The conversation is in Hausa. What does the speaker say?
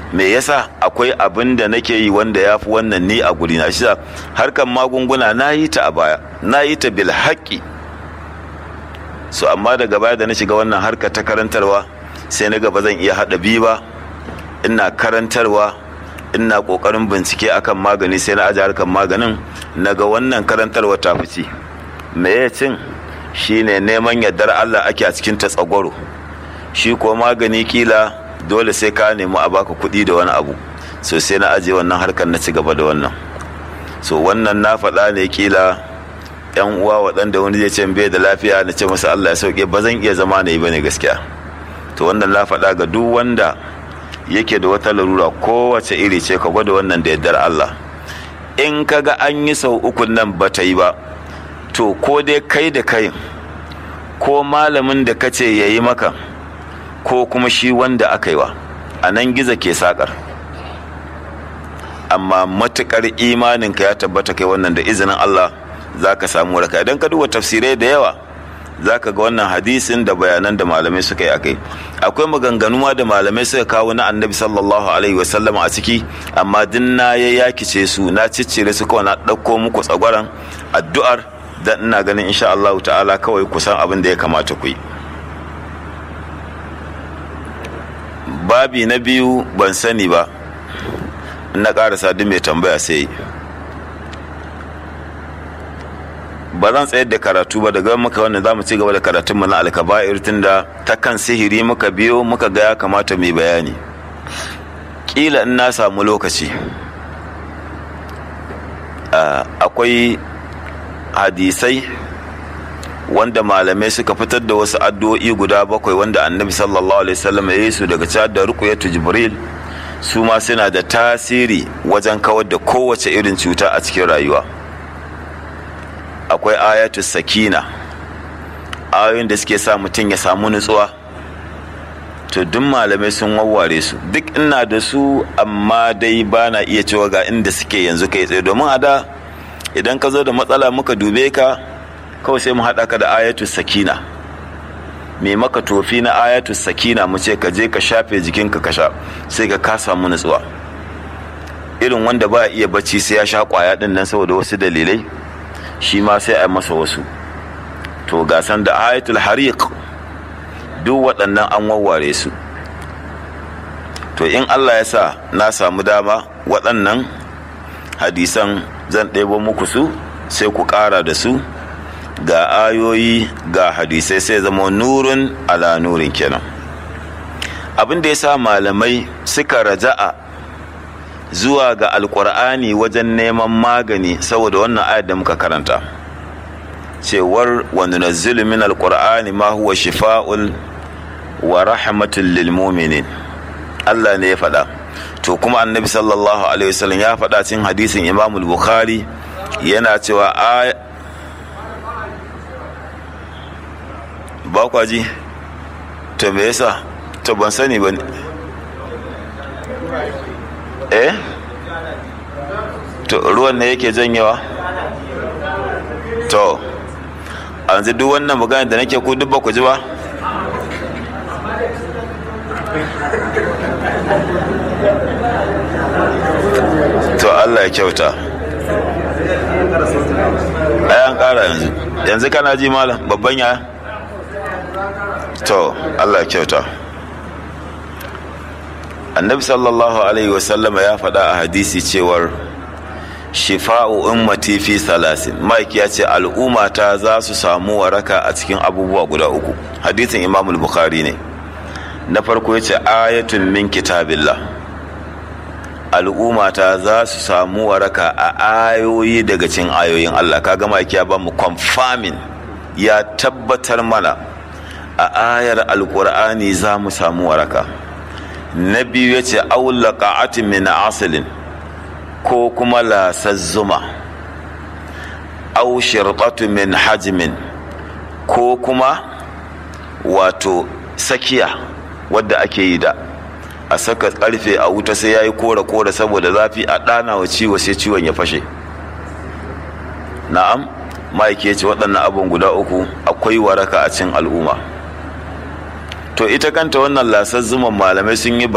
me yasa akwai abin da nake yi wanda ya fi wannan ni a guri na shi harkar magunguna na yi ta a baya na yi ta bil haƙƙi so amma daga baya da na shiga wannan harka ta karantarwa sai na gaba zan iya haɗa biyu ba ina karantarwa ina ƙoƙarin bincike akan magani sai na aje harkar maganin na ga wannan karantarwa ta fice me ya cin shine neman yardar Allah ake a cikin ta tsagwaro shi ko magani kila dole sai ka nemi a baka kuɗi da wani abu so sai na aje wannan harkar na ci gaba da wannan so wannan na faɗa ne kila yan uwa waɗanda wani zai ce bai da lafiya na ce masa Allah ya sauke ba zan iya zama na yi bane gaskiya to wannan na faɗa ga duk wanda yake da wata larura kowace iri ce ka gwada wannan da yardar Allah in ka ga an yi sau uku nan ba ta yi ba to ko dai kai da kai ko malamin da ka ce ya yi maka ko kuma shi wanda aka yi wa a nan giza ke sakar amma matukar imaninka ya tabbata kai wannan da izinin Allah za ka samu waraka idan ka duba tafsirai da yawa za ka ga wannan hadisin da bayanan da malamai suka yi akai akwai maganganu ma da malamai suka kawo na annabi sallallahu alaihi wasallam a ciki amma din na ya yakice su na ciccire su kawai na ɗauko muku tsagwaran addu'ar da ina ganin insha Allah ta'ala kawai kusan abin da ya kamata ku yi babi na biyu ban sani ba na ƙarasa duk mai tambaya sai ba zan tsayar da karatu ba daga muka wannan za mu ci gaba da karatunmu na alkaba'ir tunda ta kan sihiri muka biyo muka ga ya kamata mai bayani ƙila in na samu lokaci akwai hadisai wanda malamai suka fitar da wasu addu'o'i guda bakwai wanda annabi sallallahu alaihi wasallam ya yi su daga cad da ruqyatu jibril su ma suna da tasiri wajen kawar da kowace irin cuta a cikin rayuwa akwai ayatu sakina ayoyin da suke sa mutum ya samu nutsuwa to duk malamai sun wawware su duk ina da su amma dai ba na iya cewa ga inda suke yanzu kai tsaye domin a da idan ka zo da matsala muka dube ka kawai sai mu haɗa ka da ayatu sakina mai maka tofi na ayatu sakina mu ce ka je ka shafe jikinka ka sha sai ka ka samu nutsuwa irin wanda ba iya bacci sai ya sha kwaya din nan saboda wasu dalilai shi ma sai a masa wasu to gasan da ayatul hariq duk waɗannan an wawware su to in allah ya sa na samu dama waɗannan hadisan zan ɗebo muku su sai ku ƙara da su ga ayoyi ga hadisai sai zama nurin ala nurin kenan abin da ya sa malamai suka raja'a zuwa ga alkur'ani wajen neman magani saboda wannan ayat da muka karanta cewar wa nunazzilu min alqur'ani ma huwa shifa'un wa rahmatul lil mu'minin Allah ne ya faɗa to kuma annabi sallallahu alaihi wasallam ya faɗa cikin hadisin Imam bukhari yana cewa ba kwa ji to me yasa to ban sani ba eh to ruwan ne yake janyewa to yanzu duk wannan magana da nake ku duk ba ku ji ba to Allah ya kyauta ayan kara yanzu yanzu kana ji malam babban ya to Allah ya kyauta annabi sallallahu alaihi wasallama ya faɗa a hadisi cewar shifa'u ummati fi salasin mike ya ce al'ummata za su samu waraka a cikin abubuwa guda uku hadisin imamul bukhari ne na farko ya ce ayatun min kitabillah al'ummata za su samu waraka a ayoyi daga cikin ayoyin allah kaga mike ya ba mu confirming ya tabbatar mana a ayar alkur'ani za mu samu waraka na biyu ya ce aula ka'atin min asalin ko kuma lasar zuma au shirɓatu min hajmin ko kuma wato sakiya wadda ake yi da a saka karfe a wuta sai ya yi kore-kore saboda zafi a ɗana wa ciwo sai ciwon ya fashe na'am ma'aike ce waɗannan abin guda uku akwai waraka a cin al'umma to ita kanta wannan lasar zuman malamai sun yi